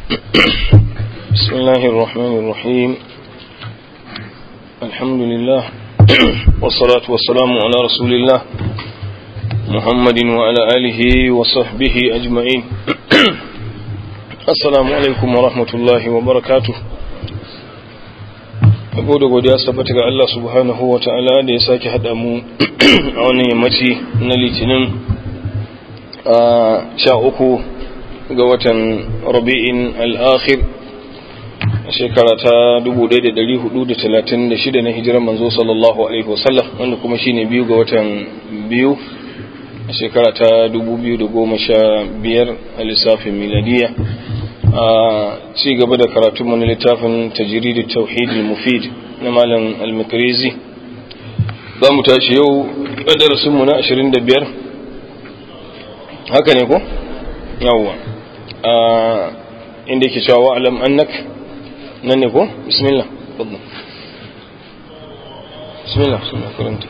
بسم الله الرحمن الرحيم الحمد لله والصلاة والسلام على رسول الله محمد وعلى آله وصحبه أجمعين السلام عليكم ورحمة الله وبركاته Abu da godiya su tabbata ga Allah subhanahu wa ta'ala da ya sake haɗa mu a wannan yammaci na litinin a sha uku ga watan rabi'in al'akhir a shekara ta 1436 na hijirar manzo sallallahu alaihi wasallam wanda kuma shine biyu ga watan biyu a shekara ta 2015 a lissafin miladiya a ci gaba da karatu mana littafin tajiridu tauhid mufid na malam al-makrizi za mu tashi yau a darasinmu na 25 haka ne ko? yawwa inda yake cewa wa'alam annak nan ne ko? bismillah fadda bismillah bismillah karanta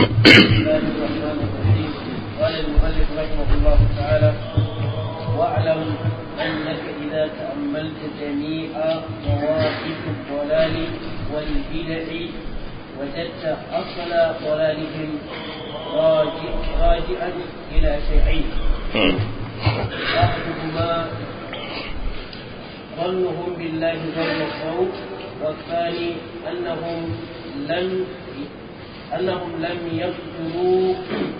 قال المؤلف رحمه الله تعالى واعلم انك اذا تاملت جميع مواقف الضلال والبدع وجدت اصل ضلالهم راجع راجعا الى شيئين احدهما ظنهم بالله ظن السوء والثاني انهم لم انهم لم يقدروا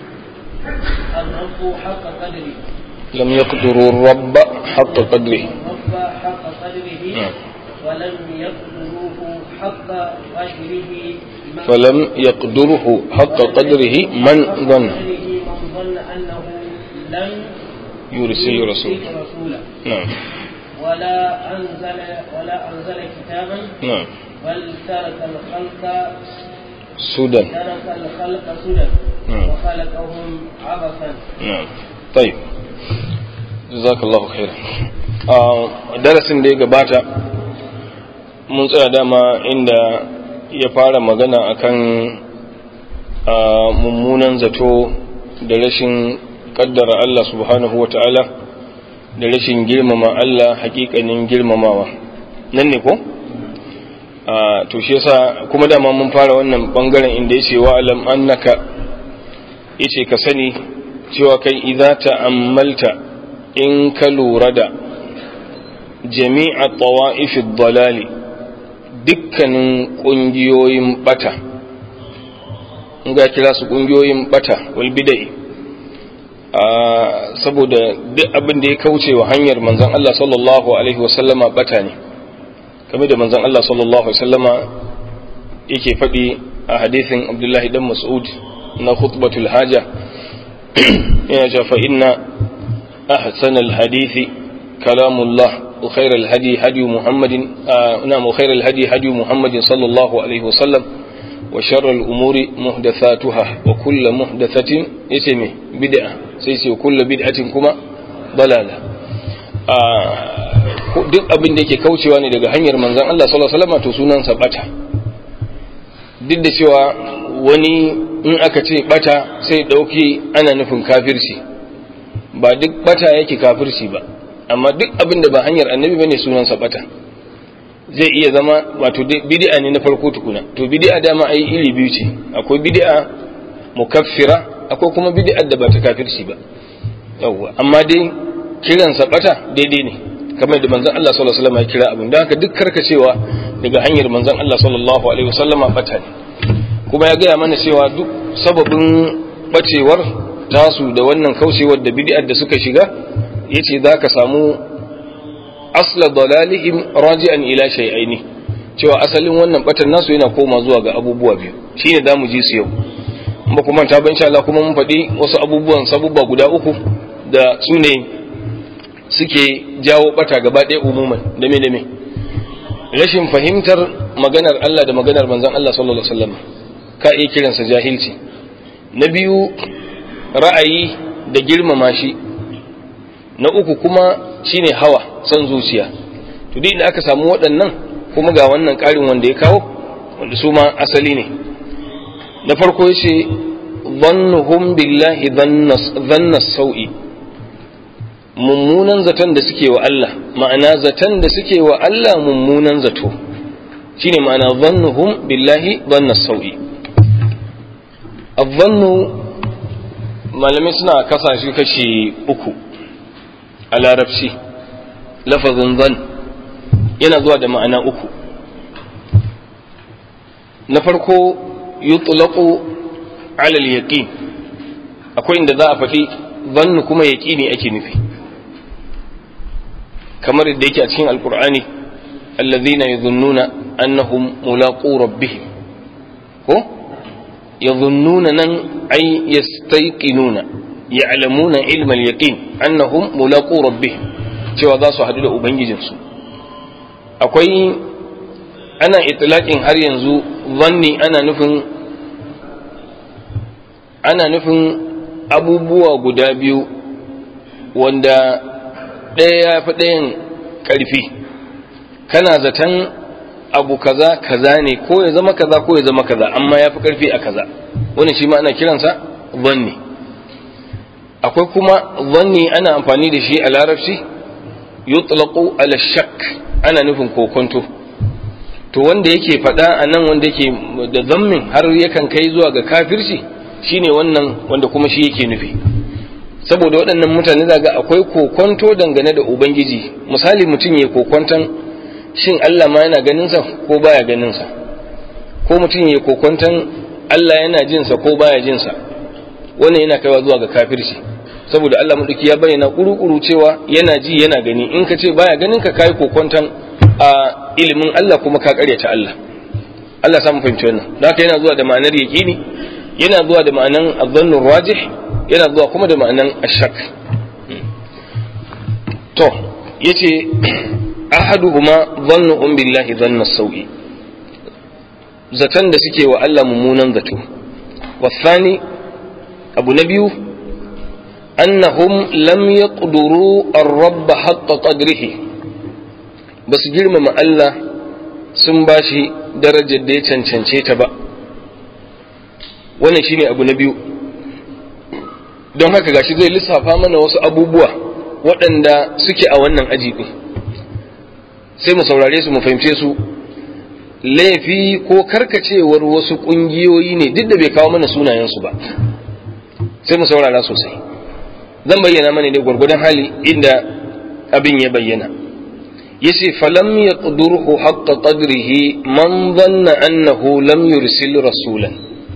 الرب حق قدره لم يقدروا الرب حق قدره الرب حق قدره نعم. ولم يقدروه حق قدره من فلم يقدره حق قدره من ظن قدره من ظن انه لم يرسل رسول رسولا نعم ولا انزل ولا انزل كتابا نعم بل ترك الخلق سودا ترك الخلق سدى نعم. وخلقهم عبثا نعم طيب جزاك الله خيرا a darasin da ya gabata mun tsaya dama inda ya fara magana akan a, mummunan zato da rashin kaddara Allah subhanahu wata'ala da rashin girmama Allah hakikanin girmamawa nan ne ko? a to shi yasa kuma dama mun fara wannan bangaren inda yace wa alam annaka yace ka sani cewa kai idza ta'ammalta in ka lura da jami'a tawa'ifid dalali dukkanin kungiyoyin bata in ga kira su kungiyoyin bata wal bidai saboda duk abin da ya kauce wa hanyar manzon Allah sallallahu alaihi wasallama bata ne kamar da manzon Allah sallallahu alaihi wasallama yake faɗi a hadisin Abdullahi dan Mas'ud na khutbatul haja yana cewa fa inna ahsanal hadithi kalamullah wa khairal hadi hadi Muhammadin na mu khairal hadi hadi Muhammadin sallallahu alaihi wasallam wa sharral umuri muhdathatuha wa kullu muhdathatin yace me bid'a sai ce kullu bid'atin kuma dalala duk abin da yake kaucewa ne daga hanyar manzan Allah sallallahu alaihi wasallam to sunansa bata duk da cewa wani in aka ce bata sai dauki ana nufin kafirci ba duk bata yake kafirci ba amma duk abin da ba hanyar annabi bane sunansa bata zai iya zama wato bid'a ne na farko tukuna to bid'a dama ai iri biyu ce akwai bid'a mukaffira akwai kuma bid'a da ba ta kafirci ba yawwa amma dai kiransa bata daidai ne kamar da manzon Allah sallallahu alaihi wasallam ya kira abin da haka duk karkacewa daga hanyar manzon Allah sallallahu alaihi wasallama bata ne kuma ya gaya mana cewa duk sababin bacewar tasu da wannan kaucewar da bid'ar da suka shiga yace zaka samu asla dalalihim raji'an ila shay'aini cewa asalin wannan batan nasu yana koma zuwa ga abubuwa biyu shine zamu ji su yau ba kuma ta ban insha Allah kuma mun faɗi wasu abubuwan sabubba guda uku da su ne suke jawo bata gaba ɗaya umuman da me da me rashin fahimtar maganar Allah da maganar manzon Allah sallallahu alaihi wasallam ka iya kiransa jahilci na biyu ra'ayi da girmama shi na uku kuma shine hawa son zuciya to duk inda aka samu waɗannan kuma ga wannan ƙarin wanda ya kawo wanda su ma asali ne na farko yace dhannuhum billahi dhanna sau'i mummunan zaton da suke wa Allah ma'ana zaton da suke wa Allah mummunan zato shine ma'ana zannuhum billahi dhanna sau'i adhannu malamai suna kasa shi kashi uku a larabci lafazin zan yana zuwa da ma'ana uku na farko yutlaqu ala al-yaqin akwai inda za a faɗi zannu kuma yaqini ake nufi kamar da yake a cikin alqur'ani alladhina yadhunnuna annahum mulaqu rabbihim ko yadhunnuna nan ay yastayqinuna ya'lamuna ilma al-yaqin annahum mulaqu rabbihim cewa za su haɗu da ubangijinsu akwai ana itlaqin har yanzu zanni ana nufin ana nufin abubuwa guda biyu wanda ɗaya ya fi ɗayan ƙarfi kana zaton abu kaza kaza ne ko ya zama kaza ko ya zama kaza amma ya fi ƙarfi a kaza wani shi ma ana kiransa zanni akwai kuma zanni ana amfani da shi a larabci yutlaqu ala shakk ana nufin kokonto to wanda yake faɗa a nan wanda yake da zammin har yakan kai zuwa ga kafirci shine wannan wanda kuma shi yake nufi saboda waɗannan mutane zaga akwai kokonto dangane da ubangiji misali mutum ya kokonton shin Allah ma yana ganinsa ko baya ganinsa ko mutum ya kokonton Allah yana jinsa ko baya jinsa wannan yana kaiwa zuwa ga kafirci saboda Allah maɗauki ya bayyana kuru-kuru cewa yana ji yana gani in ka ce baya ganin ka kai kokonton a ilimin Allah kuma ka karyata Allah Allah samu fahimci wannan da haka yana zuwa da ma'anar yaqini yana zuwa da ma'anan adh rajih yana zuwa kuma da ma'anan ashak to yace ahaduhuma dhannu billahi dhanna sawi zatan da suke wa Allah mummunan zato wasani abu na biyu annahum lam yaqduru ar-rabb haqqa qadrihi basu girmama Allah sun bashi darajar da ya cancance ta ba wannan shine abu na biyu don haka gashi zai lissafa mana wasu abubuwa waɗanda suke a wannan aji ɗin sai mu saurare su mu fahimce su laifi ko karkacewar wasu ƙungiyoyi ne duk da bai kawo mana sunayensu ba sai mu saurara sosai zan bayyana mana ne gwargwadon hali inda abin ya bayyana yace falam yaqdurhu haqqa qadrihi man dhanna annahu lam yursil rasulan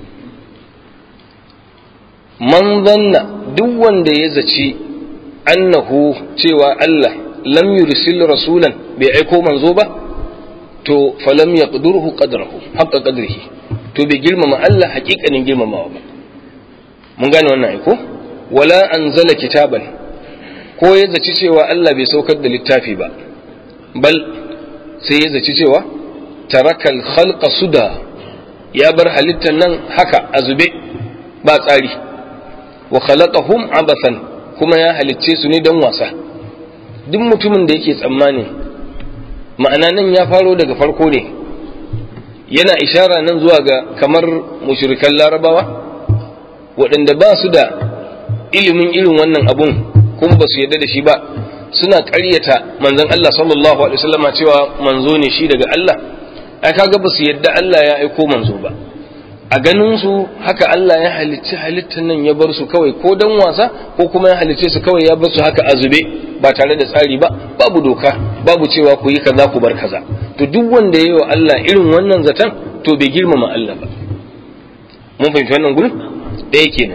man zanna duk wanda ya zaci annahu cewa Allah lam yursil rasulan bai aiko manzo ba to falam yaqdurhu qadrahu haqqa qadrihi to bai girmama Allah haƙiƙanin girmamawa ba mun gane wannan aiko wala anzala kitaban ko ya zaci cewa Allah bai saukar da littafi ba bal sai ya zaci cewa tarakal khalqa suda ya bar halittar nan haka a zube ba tsari wa khalaqahum abathan kuma ya halicce su ne don wasa duk mutumin da yake tsammani ma'ana nan ya faro daga farko ne yana ishara nan zuwa ga kamar mushrikan larabawa waɗanda ba su da ilimin irin wannan abun kuma ba su yarda da shi ba suna ƙaryata manzon Allah sallallahu alaihi wasallama cewa manzo ne shi daga Allah ai kaga ba su yarda Allah ya aiko manzo ba a ganin su haka Allah ya halicci halittar nan ya bar su kawai ko dan wasa ko kuma ya halicce su kawai ya bar su haka a zube ba tare da tsari ba babu doka babu cewa ku yi kaza ku bar kaza to duk wanda ya yi wa Allah irin wannan zaton to bai girmama Allah ba mun fahimci wannan gurin ɗaya kenan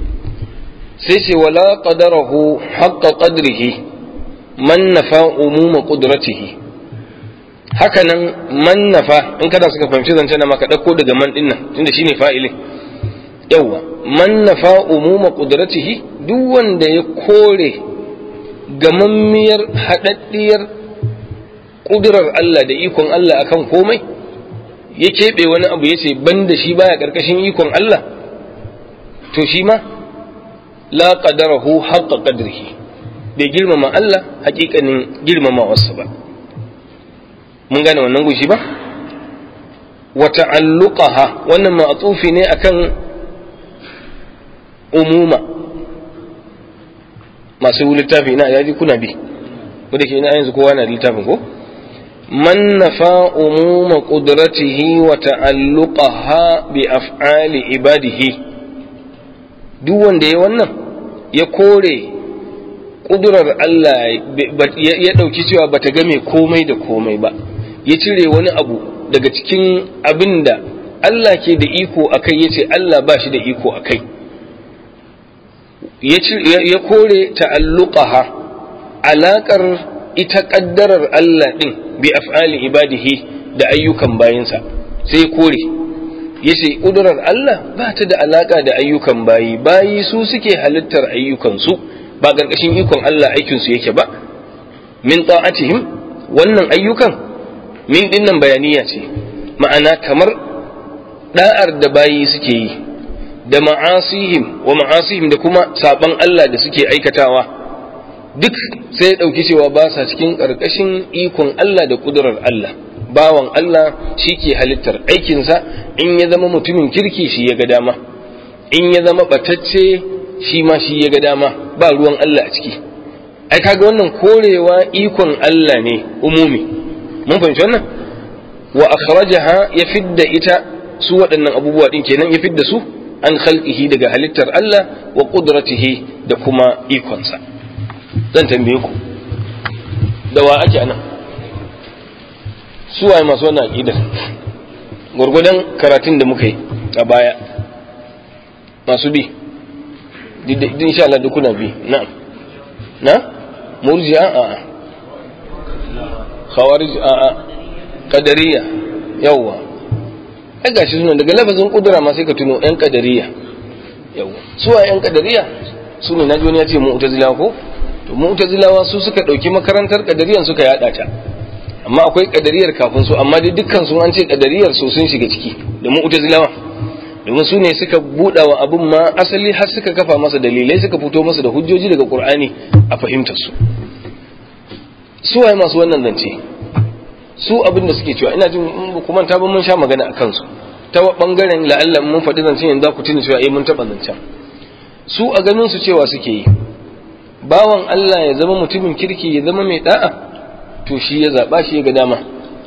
sai ce wala qadarahu haqqa qadrihi man nafa umuma qudratihi haka nan man nafa in kana suka fahimci zance na maka ɗauko daga man ɗin nan tunda shine fa'ilin yawa man nafa umuma qudratihi duk wanda ya kore gamammiyar haɗaɗɗiyar ƙudurar Allah da ikon Allah akan komai ya keɓe wani abu ya ce ban da shi baya ƙarƙashin ikon Allah to shi ma la qadarahu haqqa qadrihi bai girmama Allah haƙiƙanin girmamawarsa ba mun gane wannan gushi ba wa ta'alluqaha wannan ma'tufi ne akan umuma masu littafi ina yaji kuna bi wanda ke ina yanzu kowa na littafin ko man nafa umuma qudratihi wa ta'alluqaha bi af'ali ibadihi duk wanda ya wannan ya kore kudurar Allah ya ɗauki cewa bata game komai da komai ba ya cire wani abu daga cikin abin da Allah ke da iko a kai ya ce Allah ba shi da iko a kai ya kore ta'alluqaha alaƙar ita ƙaddarar Allah ɗin bi af'ali ibadihi da ayyukan bayinsa sai kore ya ce ƙudurar Allah ba ta da alaƙa da ayyukan bayi bayi su suke halittar ayyukansu ba ƙarƙashin ikon Allah aikinsu yake ba min ta'atihim wannan ayyukan min dinnan bayaniya ce ma'ana kamar da'ar da bayi suke yi da ma'asihim wa ma'asihim da kuma saban Allah da suke aikatawa duk sai ya ɗauki cewa ba sa cikin ƙarƙashin ikon Allah da ƙudurar Allah bawan Allah shi ke halittar aikinsa in ya zama mutumin kirki shi ya ga dama in ya zama ɓatacce shi ma shi ya ga dama ba ruwan Allah a ciki ai kaga wannan korewa ikon Allah ne umumi mun fahimci wannan wa akhrajaha ya fidda ita su waɗannan abubuwa din kenan ya fidda su an khalqihi daga halittar Allah wa qudratihi da kuma ikonsa zan tambaye ku da wa ake anan su waye masu wannan aqidar gurgudan karatun da muka yi a baya masu bi insha Allah duk kuna bi na'am na murji'a a khawarij a a qadariya yawa ai gashi sunan daga lafazin kudura ma sai ka tuno yan qadariya yawa su wa yan qadariya su ne naji wani ya ce mu'tazilawa ko to mu'tazilawa su suka dauki makarantar qadariyan suka yada ta amma akwai qadariyar kafin su amma dai dukkan su an ce qadariyar su sun shiga ciki da mu'tazilawa domin su ne suka buɗa wa abin ma asali har suka kafa masa dalilai suka fito masa da hujjoji daga ƙur'ani a fahimtar su su waye masu wannan zance su abin da suke cewa ina jin kuma ta ban mun sha magana a kansu ta bangaren la'alla mun faɗi zancen yanzu ku tuni cewa eh mun taɓa zancen su a ganin su cewa suke yi bawan Allah ya zama mutumin kirki ya zama mai da'a to shi ya zaɓa shi ya ga dama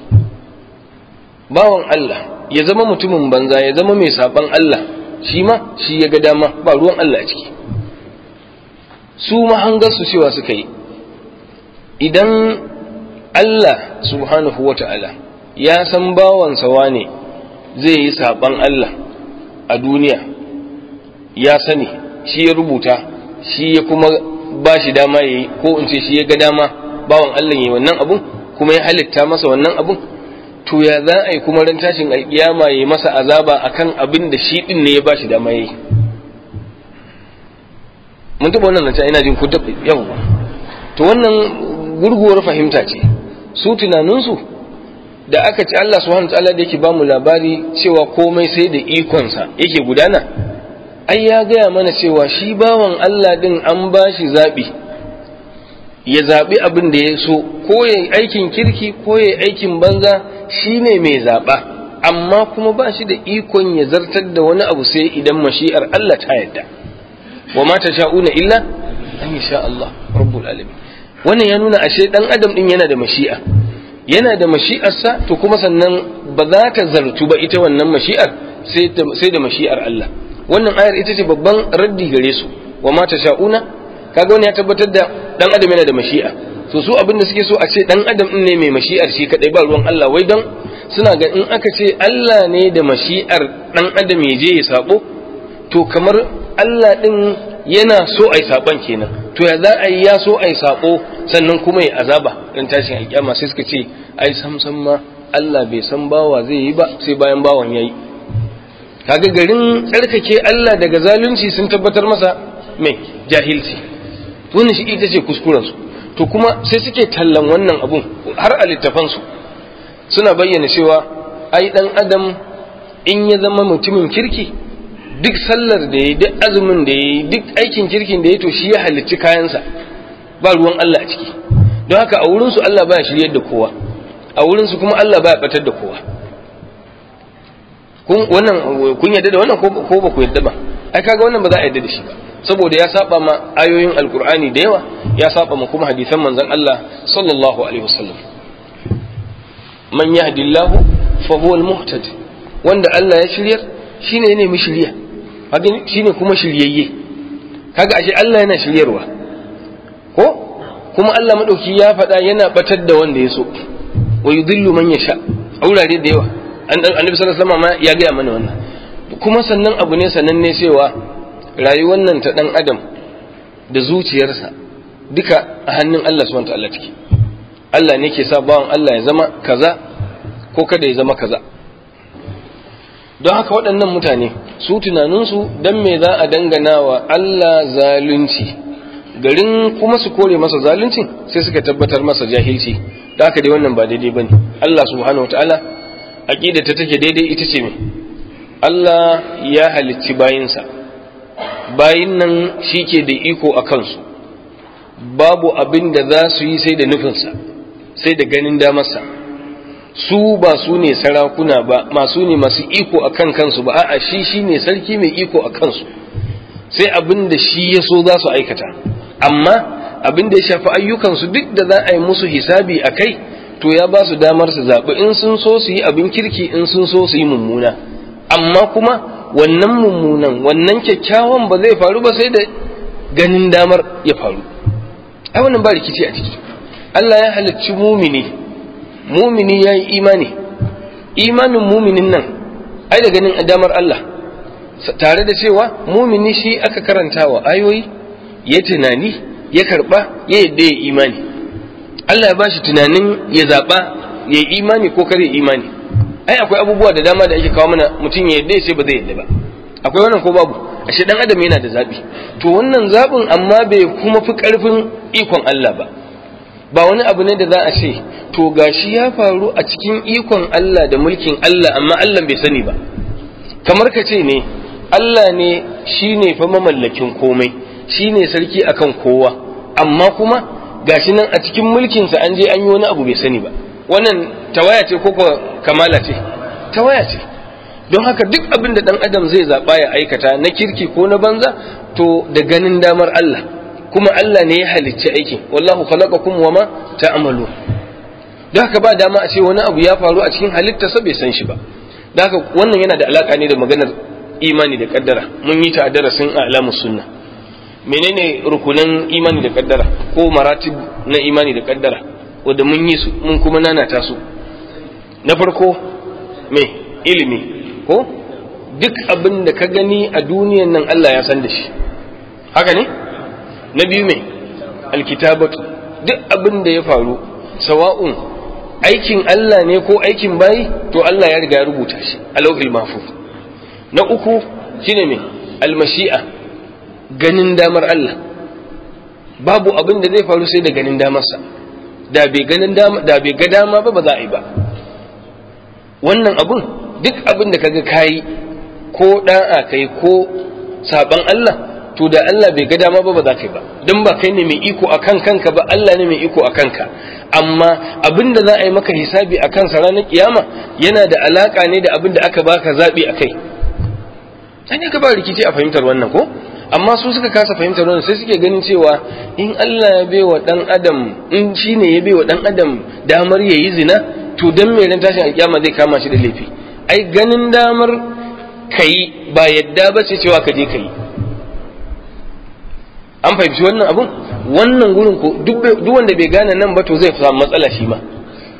bawan Allah ya zama mutumin banza ya zama mai saban Allah shi ma shi ya ga dama ba ruwan Allah a ciki su mahangarsu cewa suka yi idan Allah subhanahu wa ta'ala ya san bawansa wane zai yi saban Allah a duniya ya sani shi ya rubuta shi ya kuma ba shi dama ya yi ko in ce shi ya ga dama bawan Allah ya yi wannan abun kuma ya halitta masa wannan abun to ya za a yi kuma ran tashin alkiyama ya masa azaba akan abin da shi din ne ya bashi dama yayi mun taɓa wannan zance ina jin ku da yawa to wannan gurguwar fahimta ce su tunaninsu da aka ci Allah subhanahu ta'ala da yake bamu labari cewa komai sai da ikonsa yake gudana ai ya gaya mana cewa shi bawan Allah din an bashi zaɓi ya zaɓi abin da ya so ko ya aikin kirki ko ya aikin banza shi ne mai zaɓa amma kuma ba shi da ikon ya zartar da wani abu sai idan mashi'ar Allah ta yadda wa ma ta sha'una illa an yi sha Allah rabbul alamin wannan ya nuna ashe dan adam din yana da mashi'a yana da mashi'arsa to kuma sannan ba za ta zartu ba ita wannan mashi'ar sai da mashi'ar Allah wannan ayar ita ce babban raddi gare su wa ma ta sha'una kaga wani ya tabbatar da dan adam yana da mashi'a so su abin da suke so a ce dan adam din ne mai mashi'ar shi kadai ba ruwan Allah wai dan suna ga in aka ce Allah ne da mashi'ar dan adam ya je ya sabo to kamar Allah din yana so ai saban kenan to ya za a yi ya so ai sabo sannan kuma ya azaba dan tashin alkiyama sai suka ce ai sam sam ma Allah bai san bawa zai yi ba sai bayan bawan yayi kaga garin tsarkake Allah daga zalunci sun tabbatar masa mai jahilci wannan shi ita ce kuskurensu to kuma sai suke tallan wannan abun har a littafansu suna bayyana cewa ai dan adam in ya zama mutumin kirki duk sallar da ya duk azumin da ya duk aikin kirkin da ya to shi ya halicci kayansa ba ruwan Allah a ciki don haka a wurinsu Allah baya shiryar da kowa a wurinsu kuma Allah baya batar da kowa kun wannan kun yadda da wannan ko ba ku yadda ba ai kaga wannan ba za a yadda da shi ba saboda ya saba ma ayoyin alkur'ani da yawa ya saba ma kuma hadisan manzon Allah sallallahu alaihi wasallam man yahdillahu fa huwa almuhtad wanda Allah ya shiryar shine ne mu shiriya kaga shine kuma shiryayye kaga ashe Allah yana shiryarwa ko kuma Allah madauki ya faɗa yana batar da wanda ya so wa yudillu man yasha a wurare da yawa annabi sallallahu alaihi wasallam ya gaya mana wannan kuma sannan abu ne sananne cewa rayuwar nan ta dan adam da zuciyarsa duka a hannun Allah subhanahu ta'ala take Allah ne ke sa bawan Allah ya zama kaza ko kada ya zama kaza don haka waɗannan mutane su tunaninsu don me za a dangana wa Allah zalunci garin kuma su kore masa zalunci sai suka tabbatar masa jahilci da haka dai wannan ba daidai bane Allah subhanahu wataala aqida ta take daidai ita ce me Allah ya halicci bayinsa bayin nan shike da iko a kansu babu abin da za su yi sai da nufinsa sai da ganin damarsa su ba su ne sarakuna ba masu ne masu iko a kan kansu ba a'a shi shi ne sarki mai iko a kansu sai abin da shi ya so za su aikata amma abin da ya shafi ayyukansu duk da za a yi musu hisabi a kai to ya ba su damar su zaɓi in sun so su yi abin kirki in sun so su yi mummuna amma kuma wannan mummunan wannan kyakkyawan ba zai faru ba sai da ganin damar ya faru ai wannan ba rikici a ciki Allah ya halicci mumini mumini ya yi imani imanin muminin nan ai da ganin damar Allah tare da cewa mumini shi aka karanta wa ayoyi ya tunani ya karba ya yadda ya imani Allah ya ba shi tunanin ya zaɓa ya yi imani ko kare imani ai akwai abubuwa da dama da ake kawo mana mutum ya yadda ya ce ba zai yadda ba akwai wannan ko babu ashe dan adam yana da zaɓi to wannan zaɓin amma bai kuma fi ƙarfin ikon Allah ba ba wani abu ne da za a ce to gashi ya faru a cikin ikon Allah da mulkin Allah amma Allah bai sani ba kamar ka ce ne Allah ne shine fa mamallakin komai shine sarki akan kowa amma kuma gashi nan a cikin mulkinsa an je an yi wani abu bai sani ba wannan tawaya ce ko kamala ce tawaya ce don haka duk abin da dan adam zai zaɓa ya aikata na kirki ko na banza to da ganin damar Allah kuma Allah ne ya halicci aikin wallahu khalaqakum wama ta'malu don haka ba dama a ce wani abu ya faru a cikin halittarsa bai san shi ba don haka wannan yana da alaka ne da maganar imani da kaddara mun yi ta a darasin alamus sunna menene rukunan imani da kaddara ko maratib na imani da kaddara wanda mun yi su mun kuma nanata su na farko me ilimi ko duk abin da ka gani a duniyan nan Allah ya san da shi haka ne na biyu me alkitabatu duk abin da ya faru sawa'un aikin Allah ne ko aikin bayi to Allah ya riga ya rubuta shi a lauhil mahfuz na uku shine me almashi'a ganin damar Allah babu abin da zai faru sai da ganin damarsa da bai ganin dama da bai ga dama ba ba za a yi ba wannan abun duk abin da kaga kayi ko da'a kai ko saban Allah to da Allah bai ga dama ba ba za ka yi ba dan ba kai ne mai iko akan kanka ba Allah ne mai iko akan ka amma abin da za a yi maka hisabi a kansa ranar kiyama yana da alaka ne da abin da aka baka zabi a kai sai ne ka ba rikici a fahimtar wannan ko amma su suka kasa fahimtar wannan sai suke ganin cewa in Allah ya bai wa dan adam in shine ya bai wa dan adam damar yayi zina to dan me ran tashin alkiyama zai kama shi da laifi ai ganin damar kai ba yadda ba ce cewa ka je kai an fahimci wannan abun wannan gurin ko duk wanda bai gane nan ba to zai samu matsala shi ma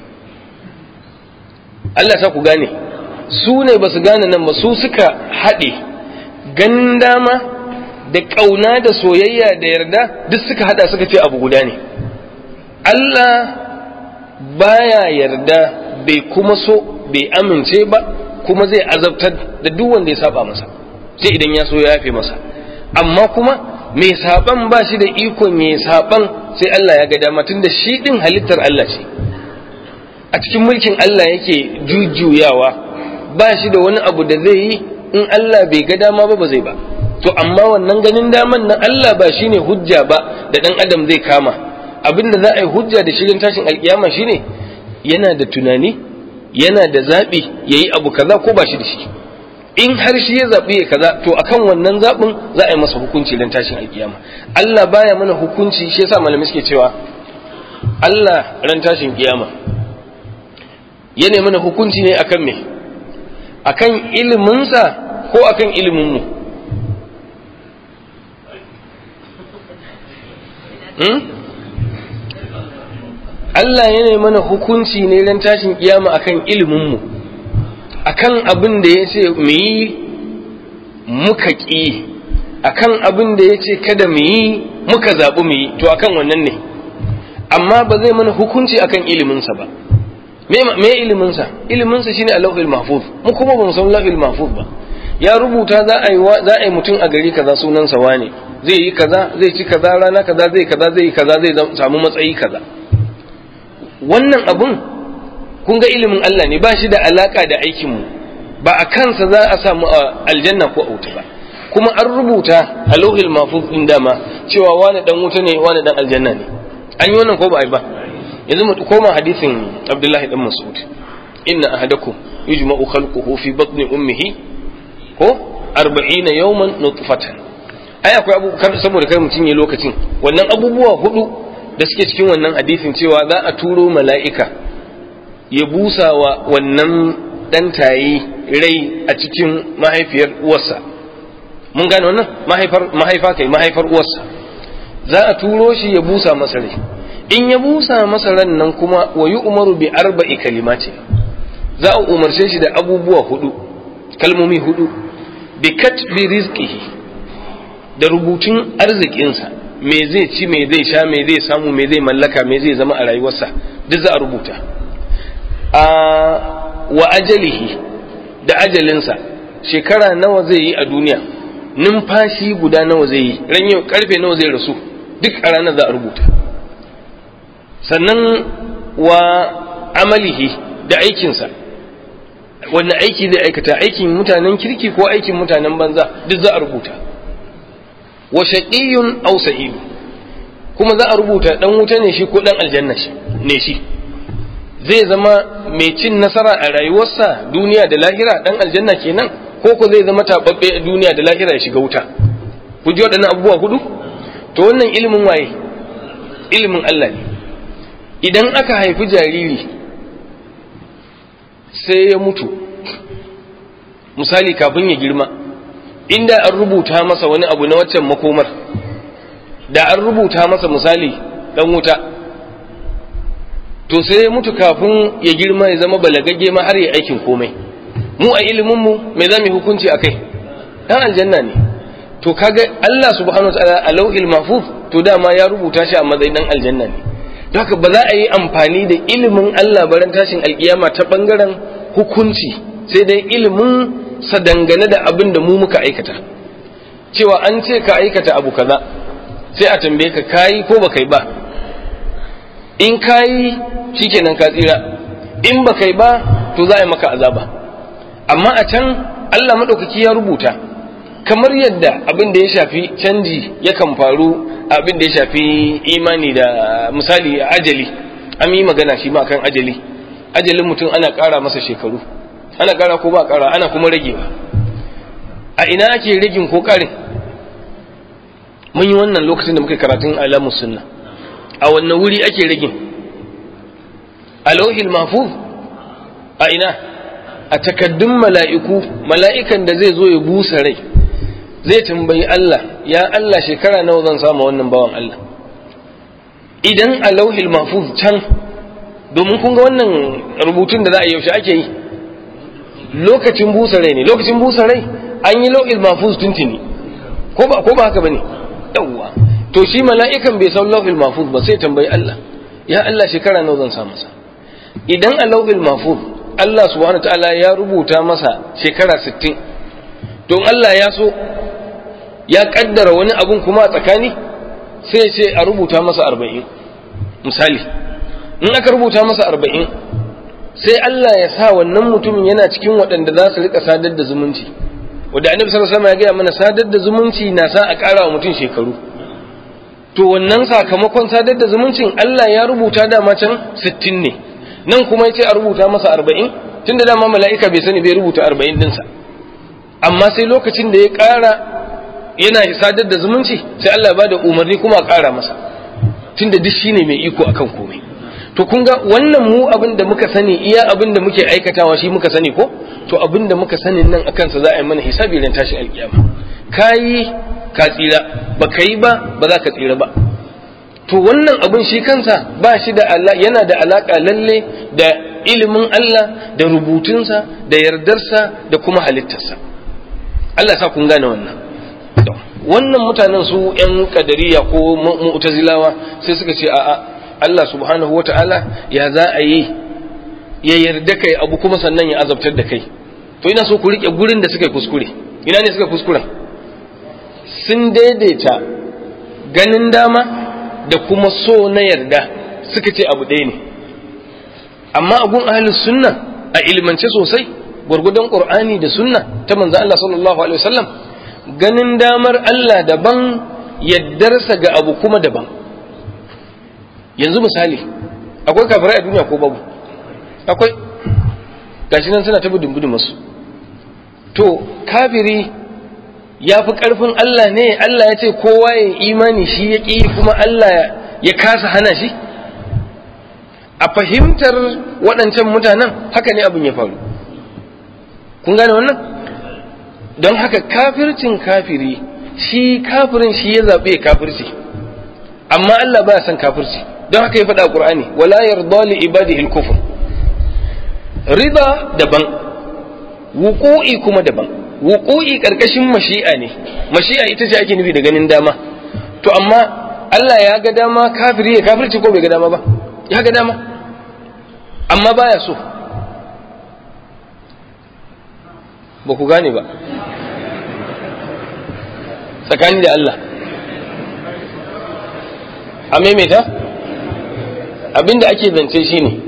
Allah sa ku gane su ne ba su gane nan ba su suka haɗe ganin dama da ƙauna da soyayya da yarda duk suka haɗa suka ce abu guda ne Allah baya yarda bai kuma so bai amince ba kuma zai azabtar da duk wanda ya saba masa sai idan ya so ya yafe masa amma kuma mai saban ba shi da ikon ya saban sai Allah ya ga dama tunda shi din halittar Allah ce a cikin mulkin Allah yake jujjuyawa ba shi da wani abu da zai yi in Allah bai ga dama ba ba zai ba to amma wannan ganin daman nan Allah ba shine hujja ba da dan adam zai kama abinda za a yi hujja da shirin tashin alkiyama shine yana da tunani yana da zaɓi ya yi abu kaza ko ba shi da shi in har shi ya zaɓi ya kaza to akan wannan zaɓin za a yi masa hukunci don tashin alkiyama Allah baya mana hukunci shi yasa malamai suke cewa Allah ran tashin kiyama yana mana hukunci ne akan me akan iliminsa ko akan ilimin mu hmm? Allah yana mana hukunci ne ran tashin kiyama akan ilimin mu akan abin da ya ce mu yi muka ƙi akan abin da ya ce kada mu yi muka zaɓi mu yi to akan wannan ne amma ba zai mana hukunci akan iliminsa ba me iliminsa iliminsa shine a lauhil mahfuz mu kuma ba mu san lauhil mahfuz ba ya rubuta za a yi za a yi mutum a gari kaza sunansa wane zai yi kaza zai ci kaza rana kaza zai kaza zai yi kaza zai samu matsayi kaza wannan abun kun ga ilimin Allah ne ba shi da alaka da aikinmu ba a kansa za a samu aljanna ko a wuta ba kuma an rubuta a lauhil mafuz din dama cewa wani dan wuta ne wani dan aljanna ne an yi wannan ko ba a yi ba yanzu mu koma hadisin Abdullahi dan Mas'ud inna ahadakum yujma'u khalquhu fi batni ummihi ko 40 yawman nutfatan ai akwai abu saboda kai mutun ya lokacin wannan abubuwa hudu da suke cikin wannan hadisin cewa za a turo mala'ika ya busa wa wannan ɗan tayi rai a cikin mahaifiyar uwarsa mun gane wannan mahaifa kai mahaifar uwarsa za a turo shi ya busa masa rai in ya busa masa ran nan kuma wa yi umaru bi arba'i kalimati za a umarce shi da abubuwa hudu kalmomi hudu bi katbi rizqihi da rubutun arzikinsa me zai ci me zai sha me zai samu me zai mallaka me zai zama a rayuwarsa duk za a rubuta a wa ajalihi da ajalinsa shekara nawa zai yi a duniya numfashi guda nawa zai yi ran yau karfe nawa zai rasu duk a ranar za a rubuta sannan wa amalihi da aikinsa wanne aiki zai aikata aikin mutanen kirki ko aikin mutanen banza duk za a rubuta wa shaqiyyun aw sa'id kuma za a rubuta dan wuta ne shi ko dan aljanna ne shi zai zama mai cin nasara a rayuwarsa duniya da lahira dan aljanna kenan ko ko zai zama tababbe a duniya da lahira ya shiga wuta ku ji waɗannan abubuwa hudu to wannan ilimin waye ilimin Allah ne idan aka haifi jariri sai ya mutu misali kafin ya girma inda an rubuta masa wani abu na waccan makomar da an rubuta masa misali dan wuta to sai ya mutu kafin ya girma ya zama balagagge ma har ya aikin komai mu a ilimin mu me za mu hukunci akai dan aljanna ne to kaga Allah subhanahu wataala a lauhil mahfuz to dama ya rubuta shi a matsayin dan aljanna ne don haka ba za a yi amfani da ilimin Allah baran tashin alkiyama ta bangaren hukunci sai dai ilimin sa dangane da abin da mu muka aikata cewa an ce ka aikata abu kaza sai a tambaye ka kayi ko ba kai ba in kayi shikenan ka tsira in ba kai ba to za a yi maka azaba amma a can Allah maɗaukaki ya rubuta kamar yadda abin da ya shafi canji yakan faru abin da ya shafi imani da misali ajali an yi magana shi ma kan ajali ajalin mutum ana ƙara masa shekaru ana ƙara ko ba ƙara ana kuma ragewa a ina ake ragin ko ƙarin mun yi wannan lokacin da muka karatun alamus sunna a wannan wuri ake ragin a lauhil mahfuz a ina a takaddun mala'iku mala'ikan da zai zo ya busa rai zai tambayi Allah ya Allah shekara nawa zan samu wannan bawan Allah idan a lauhil mahfuz can domin kun ga wannan rubutun da za a yaushe ake yi lokacin busa rai ne lokacin busa rai an yi lauhil mahfuz tuntuni ko ba ko ba haka bane yawwa to shi mala'ikan bai san lauhil mahfuz ba sai tambayi Allah ya Allah shekara nawa zan samu sa idan a lauhil mahfuz Allah subhanahu ta'ala ya rubuta masa shekara 60 don Allah ya so ya kaddara wani abun kuma a tsakani sai ce a rubuta masa 40 misali in aka rubuta masa 40 sai Allah ya sa wannan mutumin yana cikin waɗanda za su rika sadar da zumunci wanda annabi sallallahu alaihi wasallam ya gaya mana sadar da zumunci na sa a ƙara wa mutum shekaru to wannan sakamakon sadar da zumuncin Allah ya rubuta dama can 60 ne nan kuma ya ce a rubuta masa arba'in tunda dama mala'ika bai sani bai rubuta arba'in dinsa amma sai lokacin da ya ƙara yana sadar da zumunci sai Allah ba da umarni kuma a ƙara masa tunda duk shine mai iko akan komai to kun ga wannan mu abin da muka sani iya abin da muke aikatawa shi muka sani ko to abin da muka sani nan akan sa za a yi mana hisabi ran tashi alkiyama kayi ka tsira ba ka yi ba ba za ka tsira ba to wannan abin shi kansa ba shi da yana da alaka lalle da ilimin Allah da rubutunsa da yardarsa da kuma halittarsa Allah sa kun gane wannan wannan mutanen su yan kadariya ko mu'tazilawa sai suka ce a'a Allah subhanahu wata'ala ya za a yi ya yarda kai abu kuma sannan ya azabtar da kai to ina so ku rike gurin da suka yi kuskure ina ne suka kuskura sun daidaita ganin dama da kuma so na yarda suka ce abu ɗaya ne amma agun ahlus sunna a ilimance sosai gwargwadon qur'ani da sunna ta manzo Allah sallallahu alaihi wasallam ganin damar Allah daban yaddarsa ga abu kuma daban yanzu misali akwai kafirai a duniya ko babu akwai gashi nan suna ta budin budin masu to kafiri ya fi ƙarfin Allah ne Allah ya ce kowa ya imani shi ya ƙi kuma Allah ya kasa hana shi a fahimtar waɗancan mutanen haka ne abin ya faru kun gane wannan don haka kafircin kafiri shi kafirin shi ya zaɓe ya kafirci amma Allah baya son kafirci don haka ya faɗa a ƙur'ani wala yarda li ibadihi al-kufr rida daban wuqu'i kuma daban wuqu'i karkashin mashi'a ne mashi'a ita ce ake nufi da ganin dama to amma Allah ya ga dama kafiri ya kafirci ko bai ga dama ba ya ga dama amma baya so ba ku gane ba tsakani da Allah a maimaita abinda ake zance shi ne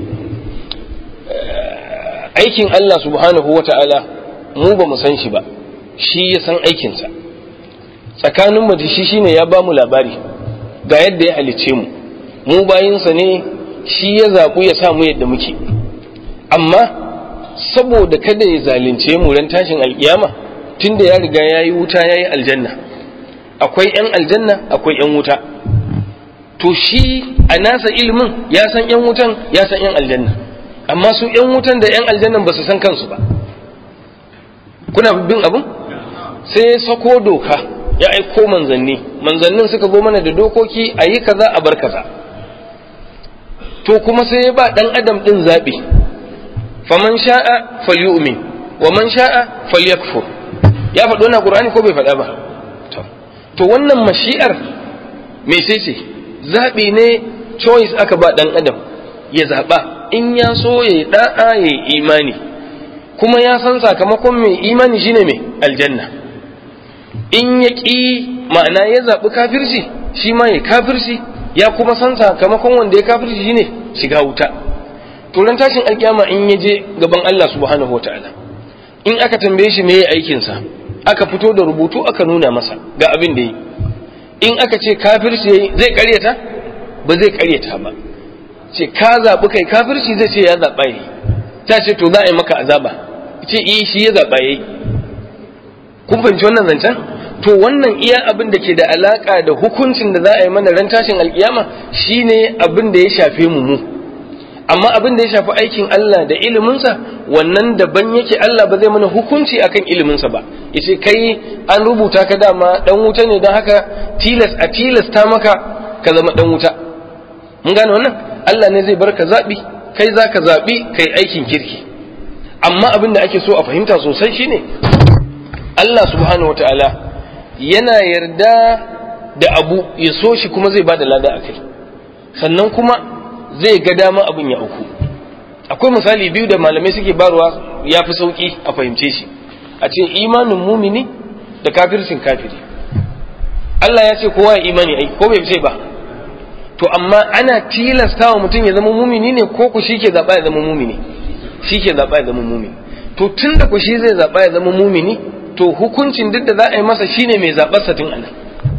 aikin Allah subhanahu wa ta'ala mu ba mu san shi ba shi ya san aikinsa tsakanin mu da shi shine ya ba mu labari ga yadda ya halicce mu mu bayinsa ne shi ya zaɓu ya sa mu yadda muke amma saboda kada ya zalunce mu ran tashin alkiyama tunda ya riga ya yi wuta ya yi aljanna akwai 'yan aljanna akwai 'yan wuta to shi a nasa ilimin ya san 'yan wutan ya san 'yan aljanna amma su 'yan wutan da 'yan aljannan ba su san kansu ba kuna bin abin sai ya sako doka ya aiko manzanni manzannin suka zo mana da dokoki a yi kaza a bar kaza to kuma sai ya ba dan adam din zaɓi faman sha'a falyu'min wa man sha'a falyakfur ya faɗo na qur'ani ko bai faɗa ba to wannan mashi'ar me sai ce zaɓi ne choice aka ba dan adam ya zaɓa in ya so ya yi da'a ya yi imani kuma ya san sakamakon mai imani shine mai aljanna in ya ƙi ma'ana ya zaɓi kafirci shi ma ya kafirci ya kuma san sakamakon wanda ya kafirci shine shiga wuta turan tashin alkiyama in ya je gaban Allah subhanahu wa ta'ala in aka tambaye shi me ya aikinsa aka fito da rubutu aka nuna masa ga abin da yi in aka ce kafirci yayi zai karyata ba zai karyata ba ce ka zaɓi kai kafirci zai ce ya zaɓa yi ta ce to za a yi maka azaba ce iya shi ya zaɓa ya yi kun fahimci wannan zancen to wannan iya abin da ke da alaƙa da hukuncin da za a yi mana ran tashin alƙiyama shine abin da ya shafe mu mu amma abin da ya shafi aikin Allah da iliminsa wannan daban yake Allah ba zai mana hukunci akan iliminsa ba yace kai an rubuta ka dama dan wuta ne don haka tilas a tilasta maka ka zama dan wuta mun gane wannan Allah ne zai bar ka zaɓi kai za ka zaɓi kai aikin kirki amma abin da ake so a fahimta sosai shine Allah subhanahu ta'ala yana yarda da abu ya so shi kuma zai ba da lada a kai sannan kuma zai ga dama abin ya auku akwai misali biyu da malamai suke barwa ya fi sauki a fahimce shi a ce imanin mumini da kafircin kafiri Allah ya ce kowa ya imani ai ko bai ce ba to amma ana tilasta wa mutum ya zama mumini ne ko ku shi ke zaɓa ya zama mumini shi ke zaɓa ya zama mumini to tun da ku shi zai zaɓa ya zama mumini to hukuncin duk da za a yi masa shine mai zaɓar sa tun anan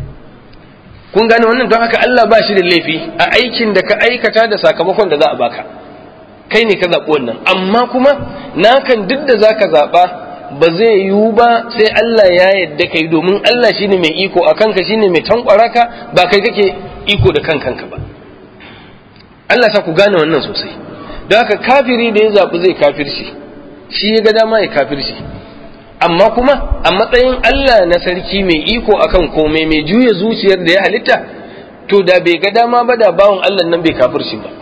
kun gane wannan don haka Allah ba shi da laifi a aikin da ka aikata da sakamakon da za a baka kai ne ka zaɓi wannan amma kuma nakan duk da za ka zaɓa ba zai yiwu ba sai Allah ya yadda kai domin Allah shine mai iko a kanka shine mai tankwara ka ba kai kake iko da kan kanka ba Allah sa ku gane wannan sosai don haka kafiri da ya zaɓi zai kafirci shi ya ga dama ya kafirci amma kuma a matsayin Allah na sarki mai iko akan komai mai juya zuciyar da ya halitta to da bai ga dama ba da bawan Allah nan bai kafirci ba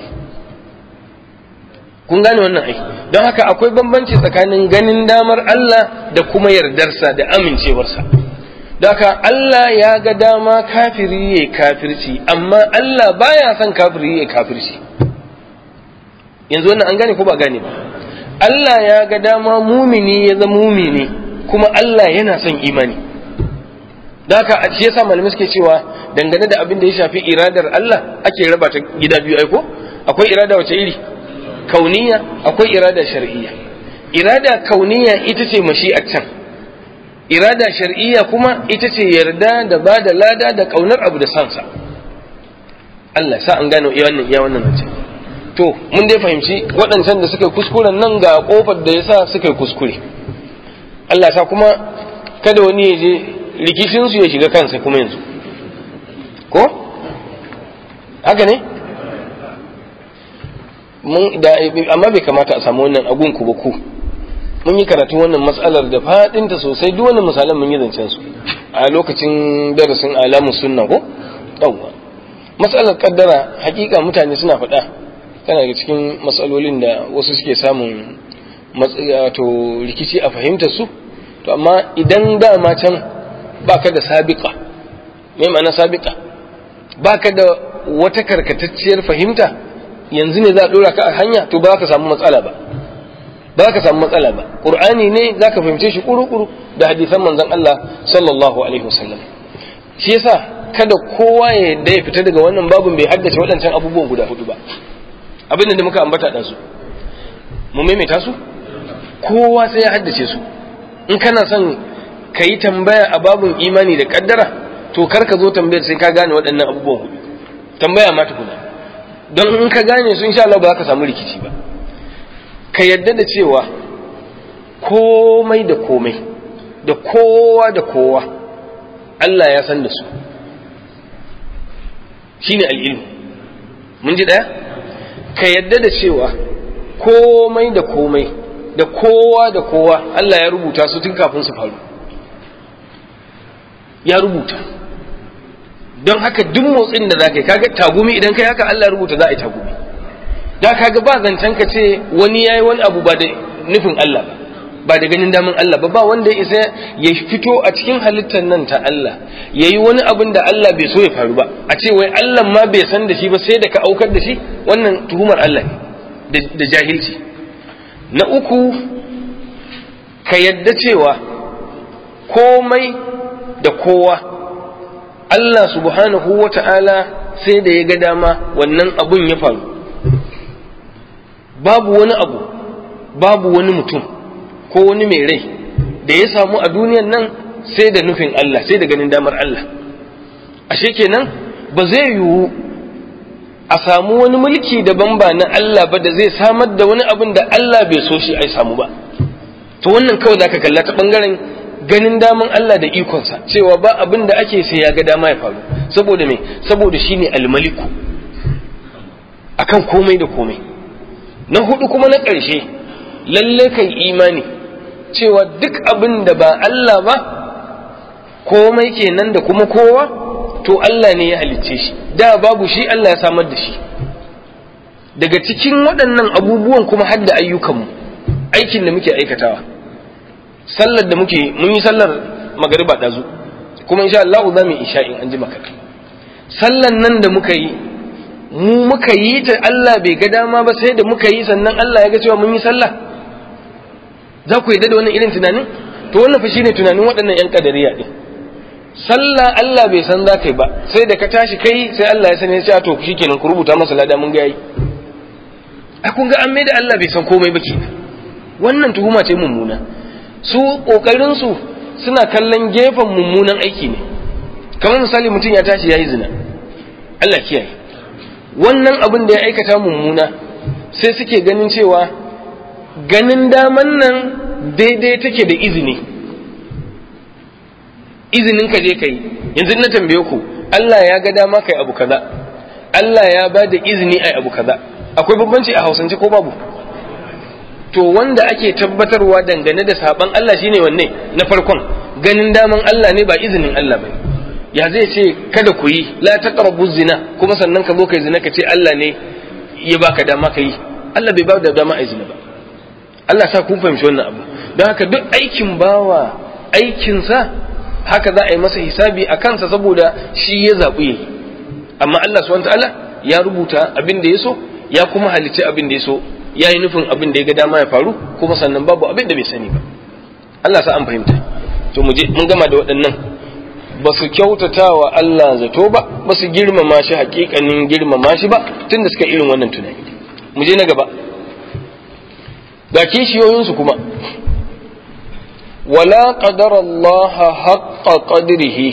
kun gane wannan ai don haka akwai bambanci tsakanin ganin damar Allah da kuma yardarsa da amincewarsa don haka Allah ya ga dama kafiri ya kafirci amma Allah baya son kafiri ya kafirci yanzu wannan an gane ko ba gane ba Allah ya ga dama mumini ya zama mumini kuma Allah yana son imani don haka shi yasa malamai suke cewa dangane da abin da ya shafi iradar Allah ake raba ta gida biyu aiko akwai irada wace iri kauniya akwai irada shar'iyya irada kauniya ita ce mashi'ar can irada shar'iyya kuma ita ce yarda da ba da lada da kaunar abu da sansa Allah sa an gano iya wannan iya wannan zance to mun dai fahimci waɗancan da suka yi kuskuren nan ga kofar da yasa suka yi kuskure Allah sa kuma kada wani ya je rikicin su ya shiga kansa kuma yanzu ko haka ne amma bai kamata a samu wannan agun ku ba ku mun yi karatu wannan matsalar da fadinta sosai duk wannan misalan mun yi zancen su a lokacin darasin alamun sunna ko yawwa matsalar kaddara hakika mutane suna faɗa tana daga cikin matsalolin da wasu suke samun wato rikici a fahimtar su to amma idan dama can baka da sabiqa me ma'ana sabiqa baka da wata karkatacciyar fahimta yanzu ne za a dora ka a hanya to ba za ka samu matsala ba ba za ka samu matsala ba qur'ani ne za ka fahimce shi kuru-kuru da hadisan manzon Allah sallallahu alaihi wasallam shi yasa kada kowa ya yadda ya fita daga wannan babun bai haddace waɗancan abubuwan guda hudu ba abin da muka ambata ɗansu mu maimaita su kowa sai ya haddace su in kana son ka yi tambaya a babun imani da kaddara to kar ka zo tambayar sai ka gane waɗannan abubuwan hudu tambaya ma tukuna don in ka gane su insha Allah ba za ka samu rikici ba ka yadda da cewa komai da komai da kowa da kowa Allah ya san da su shine al'ilmu mun ji ɗaya ka yadda da cewa komai da komai da kowa da kowa Allah ya rubuta su tun kafin su faru ya rubuta don haka duk motsin da za ka yi kaga tagumi idan kai haka Allah rubuta za a yi tagumi da kaga ba zancen ka ce wani ya yi wani abu ba da nufin Allah ba ba da ganin damin Allah ba ba wanda ya isa ya fito a cikin halittar nan ta Allah ya yi wani abin da Allah bai so ya faru ba a ce wai Allah ma bai san da shi ba sai da ka aukar da shi wannan tuhumar Allah ne da jahilci na uku ka yadda cewa komai da kowa Allah subhanahu wa ta'ala sai da ya ga dama wannan abun ya faru babu wani abu babu wani mutum ko wani mai rai da ya samu a duniyan nan sai da nufin Allah sai da ganin damar Allah ashe kenan ba zai yiwu a samu wani mulki daban ba na Allah ba da zai samar da wani abin da Allah bai so shi ai samu ba to wannan kawai zaka kalla ta bangaren ganin daman Allah da ikonsa cewa ba abin da ake sai ya ga dama ya faru saboda me saboda shine almaliku akan komai da komai na hudu kuma na ƙarshe lalle kai imani cewa duk abin da ba Allah ba komai kenan da kuma kowa to Allah ne ya halicce shi da babu shi Allah ya samar da shi daga cikin waɗannan abubuwan kuma har da ayyukanmu aikin da muke aikatawa sallar da muke mun yi sallar magariba ɗazu kuma insha Allah za mu yi isha'in an ji maka sallan nan da muka yi mu muka yi ta Allah bai ga dama ba sai da muka yi sannan Allah ya ga cewa mun yi sallah za ku yadda da wannan irin tunanin to wannan fa shine tunanin waɗannan yan kadariya din sallah Allah bai san za ka yi ba sai da ka tashi kai sai Allah ya sani ya ce to shikenan ku rubuta masa lada mun ga yi a kun ga an mai da Allah bai san komai ba kenan wannan tuhuma ce mummuna su kokarin su suna kallon gefen mummunan aiki ne kamar misali mutum ya tashi yayi zina Allah kiyaye wannan abin da ya aikata mummuna sai suke ganin cewa ganin daman nan daidai take da izini izinin ka je kai yanzu na tambaye ku Allah ya ga dama kai abu kaza Allah ya ba da izini ai abu kaza akwai bambanci a hausance ko babu to wanda ake tabbatarwa dangane da saban Allah shine wanne na farkon ganin daman Allah ne ba izinin Allah bane ya zai ce kada ku yi la taqrabu zina kuma sannan ka zo kai zina ka ce Allah ne ya baka dama ka yi Allah bai ba da dama a zina ba Allah sa kun fahimci wannan abu don haka duk aikin bawa aikinsa haka za a yi masa hisabi a kansa saboda shi ya zaɓi yi amma Allah subhanahu ta'ala ya rubuta abin da ya so ya kuma halicci abin da ya so ya yi nufin abin da ya ga dama ya faru kuma sannan babu abin da bai sani ba Allah sa an fahimta to mu je mun gama da waɗannan ba su kyautata wa Allah zato ba ba su girmama shi hakikanin girmama shi ba tun da suka irin wannan tunani mu je na gaba ga kishiyoyinsu kuma wala qadara Allah haqqa qadrihi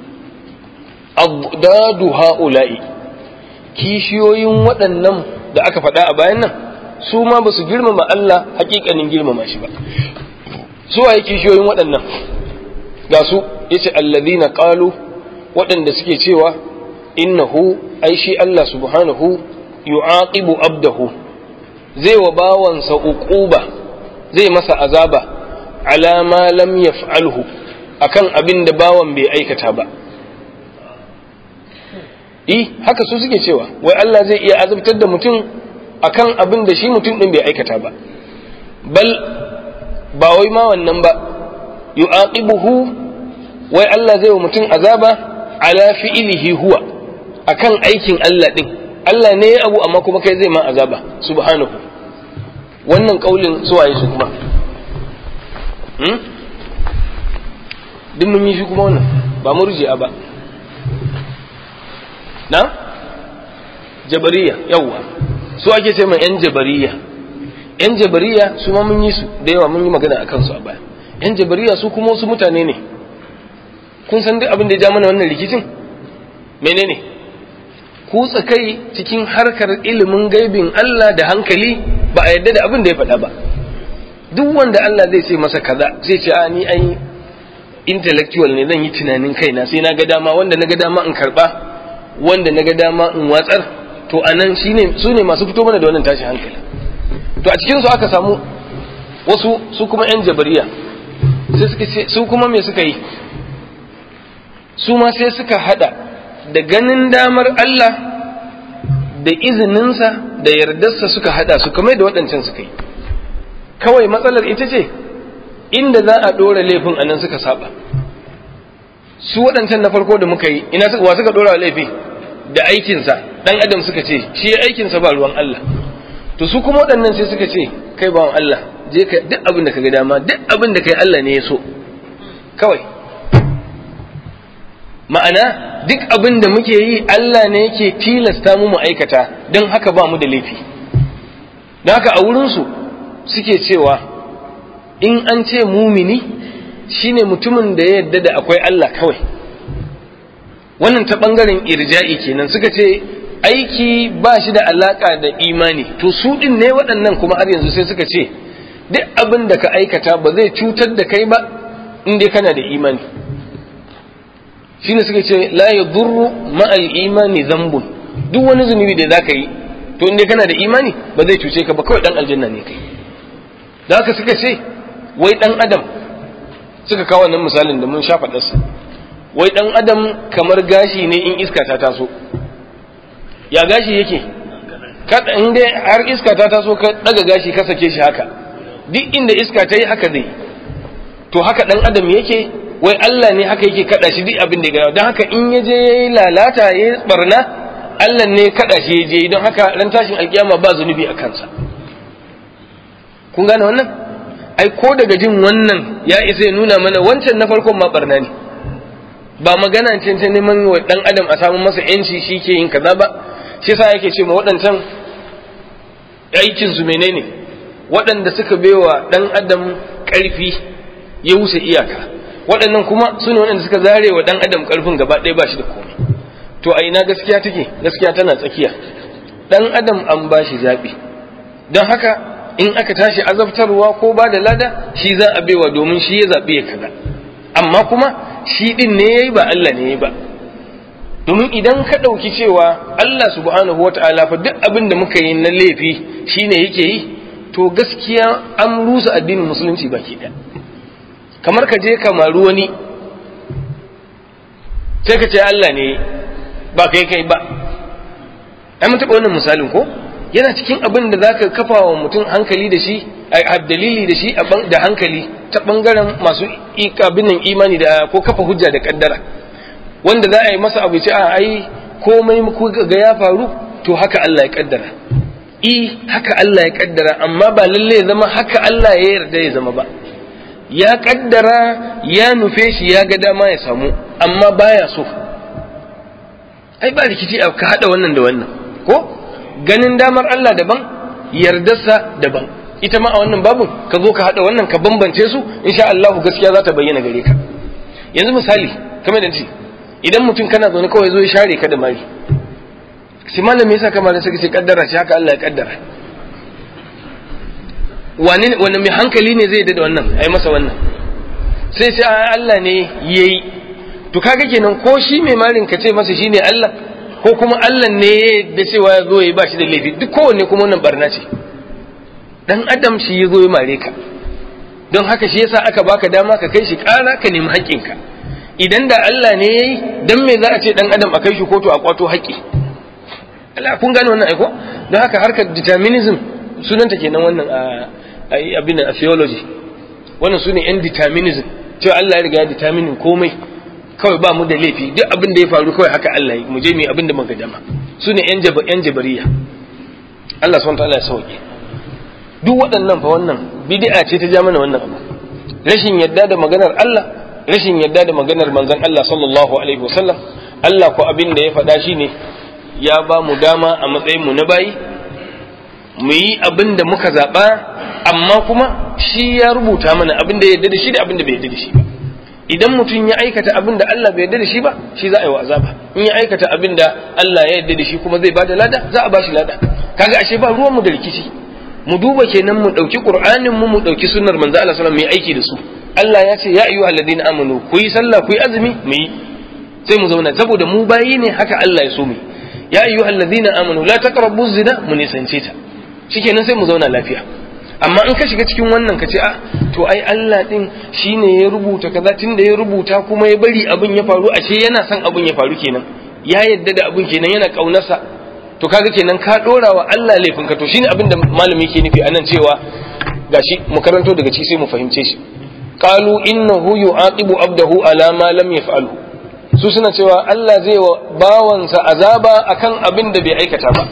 adadu haula'i kishiyoyin waɗannan da aka faɗa a bayan nan su ma ba su girmama Allah hakikanin girmama shi ba su waye kishiyoyin waɗannan ga su yace alladhina qalu waɗanda suke cewa innahu ai shi Allah subhanahu yu'aqibu abdahu zai wa bawansa uquba zai masa azaba ala ma lam yaf'alhu akan abin da bawan bai aikata ba eh haka su suke cewa wai Allah zai iya azabtar da mutum akan abin da shi mutum din bai aikata ba bal ba wai ma wannan ba yu'aqibuhu wai Allah zai wa mutum azaba ala fi'ilihi huwa akan aikin Allah din Allah ne ya abu amma kuma kai zai ma azaba subhanahu wannan kaulin suwaye su kuma hmm? duk mun yi shi kuma wannan ba murji'a ba na jabariya yawwa su ake ce mai yan jabariya yan jabariya su ma mun yi su da yawa mun yi magana akan su a baya yan jabariya su kuma wasu mutane ne kun san duk abin da ya ja mana wannan rikicin menene kutsa kai cikin harkar ilimin gaibin Allah da hankali ba a yadda da abin da ya faɗa ba duk wanda Allah zai ce masa kaza zai ce a ni ai intellectual ne zan yi tunanin kaina sai na ga dama wanda na ga dama in karba wanda na ga dama in watsar to anan shine su ne masu fito mana da wannan tashi hankali to a cikin su aka samu wasu su kuma yan jabariya sai suka ce su kuma me suka yi su ma sai suka hada da ganin damar Allah da izininsa da yardarsa suka hada su kamar da waɗancan suka yi kawai matsalar ita ce inda za a ɗora laifin a nan suka saba su waɗancan na farko da muka yi ina wa suka ɗora laifi da aikinsa ɗan adam suka ce shi aikinsa ba ruwan Allah to su kuma waɗannan sai suka ce kai bawan Allah je ka duk abin da ka ga dama duk abin da kai Allah ne ya so kawai ma'ana duk abin da muke yi Allah ne yake tilasta mu mu aikata don haka ba mu da laifi don haka a wurinsu suke cewa in an ce mumini shine mutumin da ya yarda da akwai Allah kawai wannan ta ɓangaren irja'i kenan suka ce aiki ba shi da alaka da imani to su ɗin ne waɗannan kuma har yanzu sai suka ce duk abin da ka aikata ba zai cutar da kai ba in dai kana da imani shine suka ce la yadurru ma'al imani zambun duk wani zunubi da zaka yi to inda kana da imani ba zai cuce ka ba kawai dan aljanna ne kai da haka suka ce wai dan adam suka kawo wannan misalin da mun sha faɗarsa wai dan adam kamar gashi ne in iska ta taso ya gashi yake kada in dai har iska ta taso ka daga gashi ka sake shi haka duk inda iska ta yi haka zai to haka dan adam yake wai Allah ne haka yake kada shi duk abin da ya gaya don haka in ya je ya yi lalata ya yi barna Allah ne kada shi ya je don haka ran tashin alkiyama ba zunubi a kansa kun gane wannan ai ko daga jin wannan ya isa ya nuna mana wancan na farkon ma barna ne ba magana ce ta neman wa dan adam a samu masa yanci shi ke yin kaza ba shi yasa yake ce ma waɗancan aikin su menene waɗanda suka baiwa dan adam ƙarfi ya wuce iyaka waɗannan kuma su ne waɗanda suka zare wa ɗan adam ƙarfin gaba ɗaya ba shi da komai to a ina gaskiya take gaskiya tana tsakiya ɗan adam an ba shi zaɓi don haka in aka tashi azabtarwa ko ba da lada shi za a baiwa domin shi ya zaɓi ya kaza amma kuma shi ɗin ne ya yi ba Allah ne ya yi ba domin idan ka ɗauki cewa Allah subhanahu wa ta'ala fa duk abin da muka yi na laifi shine yake yi to gaskiya an rusa addinin musulunci baki ɗaya kamar ka je ka maru wani sai ka ce Allah ne ba kai kai ba ai mun taɓa wannan misalin ko yana cikin abin da zaka kafa wa mutum hankali da shi a dalili da shi da hankali ta bangaren masu ikabinin imani da ko kafa hujja da kaddara wanda za a yi masa abu ce a ai komai ga ya faru to haka Allah ya kaddara i haka Allah ya kaddara amma ba lalle ya zama haka Allah ya yarda ya zama ba ya kaddara ya nufe shi ya ga dama ya samu amma baya so ai ba rikici ka hada wannan da wannan ko ganin damar Allah daban yardarsa daban ita ma a wannan babun ka zo ka hada wannan ka bambance su insha Allah gaskiya za ta bayyana gare ka yanzu misali kamar da ce idan mutum kana zaune kawai zo ya share ka da mari shi malam me yasa kamar sai ce kaddara shi haka Allah ya kaddara wani wani mai hankali ne zai da wannan ai masa wannan sai sai Allah ne yayi to kaga kenan ko shi mai marin ka ce masa shine Allah ko kuma Allah ne da cewa ya zo ya ba shi da laifi duk kowanne kuma wannan barna ce dan adam shi ya zo ya mare ka don haka shi yasa aka baka dama ka kai shi ƙara ka nemi haƙƙinka idan da Allah ne yayi dan me za a ce dan adam a kai shi kotu a kwato haƙƙi Allah kun gane wannan aiko don haka harkar determinism sunanta kenan wannan a abin a theology wannan sune yan determinism cewa Allah ya riga ya determine komai kawai ba mu da laifi duk abin da ya faru kawai haka Allah yi mu je mu abin da muka dama su ne yan yan jabariya Allah subhanahu wataala ya sauke duk waɗannan fa wannan bid'a ce ta ja mana wannan abu rashin yadda da maganar Allah rashin yadda da maganar manzon Allah sallallahu alaihi wasallam Allah ko abin da ya faɗa shine ya ba mu dama a matsayin mu na bayi mu yi abin da muka zaɓa amma kuma shi ya rubuta mana abin da ya yarda da shi da abin da bai yarda da shi ba idan mutum ya aikata abin da Allah bai yarda da shi ba shi za a yi wa azaba in ya aikata abin da Allah ya yarda da shi kuma zai bada lada za a bashi lada kaga ashe ba ruwan mu da rikici mu duba kenan mu dauki qur'anin mu mu dauki sunnar manzo Allah sallallahu alaihi wasallam mu aiki da su Allah ya ce ya ayyuhal ladina amanu ku yi sallah ku yi azumi mu yi sai mu zauna saboda mu bayi ne haka Allah ya so mu ya ayyuhal ladina amanu la taqrabu zina mu nisance ta shikenan sai mu zauna lafiya amma in ka shiga cikin wannan ka ce a to ai Allah din shine ya rubuta kaza tunda ya rubuta kuma ya bari abin ya faru ashe yana son abin ya faru kenan ya yadda da abin kenan yana kaunarsa to kaga kenan ka dora wa Allah laifin ka to shine abin da malami yake nufi anan cewa gashi mu karanto daga ci sai mu fahimce shi qalu innahu yu'aqibu abdahu ala ma lam yaf'alu su suna cewa Allah zai wa bawansa azaba akan abin da bai aikata ba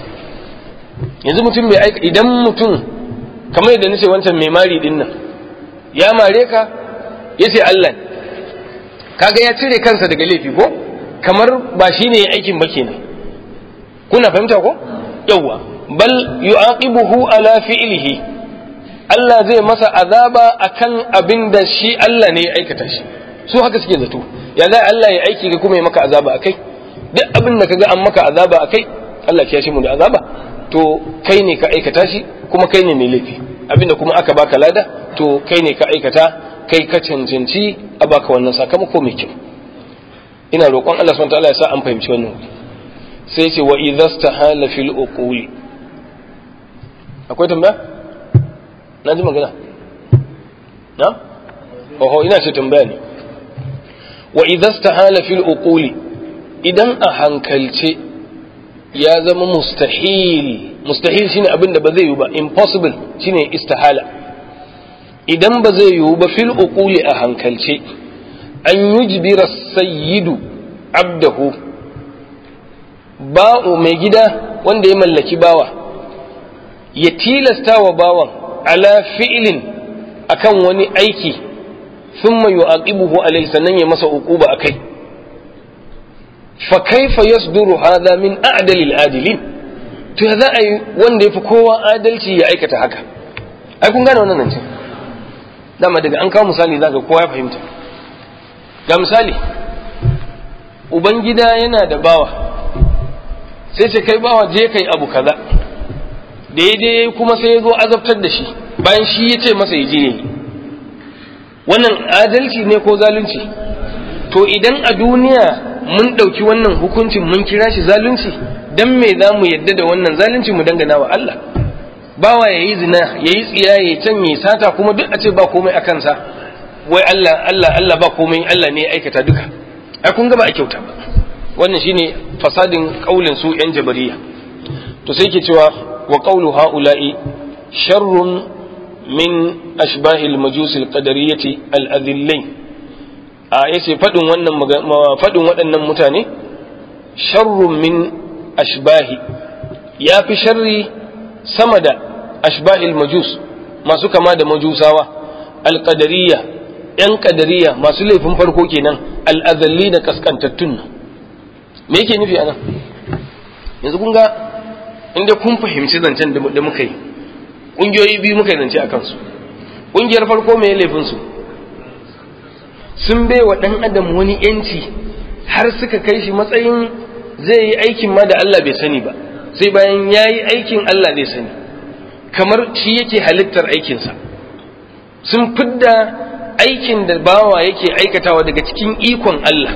yanzu mutum bai aika idan mutum kamar yadda nace wancan mai mari din nan ya mare ka yace Allah ne kaga ya cire kansa daga laifi ko kamar ba shine ya aikin ba kenan kuna fahimta ko yawwa bal yu'aqibuhu ala fi'lihi Allah zai masa azaba akan abin da shi Allah ne ya aikata shi su haka suke zato ya za Allah ya aiki ga kuma ya maka azaba akai duk abin da kaga an maka azaba akai Allah ya shi mu da azaba to kai ne ka aikata shi kuma kai ne mai laifi abinda kuma aka baka lada to kai ne ka aikata kai ka cancanci a baka wannan sakamako mai kyau ina roƙon Allah subhanahu wataala ya sa an fahimci wannan sai ce wa idza stahala fil uquli akwai tambaya na ji magana na oho ina ce tambaya ne wa idza stahala fil uquli idan a hankalce ya zama mustahil mustahil shine abin da ba zai yiwu ba impossible shine istihala idan ba zai yiwu ba fil uquli a hankalce an yujbira sayyidu abdahu ba'u mai gida wanda ya mallaki bawa ya tilasta wa bawan ala fi'lin akan wani aiki thumma yu'aqibuhu alayhi sannan ya masa uquba akai fa kaifa yasduru hadha min a'dalil adilin to ya za a yi wanda yafi kowa adalci ya aikata haka ai kun gane wannan nan dama daga an kawo misali zaka kowa ya fahimta ga misali ubangida yana da bawa sai ce kai bawa je kai abu kaza daidai kuma sai ya zo azabtar da shi bayan shi ya ce masa ya je yi wannan adalci ne ko zalunci to idan a duniya mun ɗauki wannan hukuncin mun kira shi zalunci dan me za mu yadda da wannan zalunci mu dangana wa Allah bawa ya yi zina ya yi tsiya ya can ya sata kuma duk a ce ba komai a kansa wai Allah Allah Allah ba komai Allah ne ya aikata duka ai kun ga ba a kyauta ba wannan shine fasadin kaulin su yan jabariya to sai ke cewa wa qawlu haula'i sharrun min ashbahil majus al-qadariyyati al-adhillain a yace fadin wannan fadin waɗannan mutane sharrun min ashbahi ya fi sharri sama da ashbahil majus masu kama da majusawa al-qadariyya yan qadariyya masu laifin farko kenan al-adhalli da kaskantattun nan me yake nufi anan yanzu kun ga inda kun fahimci zancen da muka yi ƙungiyoyi biyu muka yi zance a kansu ƙungiyar farko mai laifinsu sun bai wa ɗan adam wani yanci har suka kai shi matsayin zai yi aikin ma da Allah bai sani ba sai bayan ya yi aikin Allah zai sani kamar shi yake halittar aikinsa sun fidda aikin da bawa yake aikatawa daga cikin ikon Allah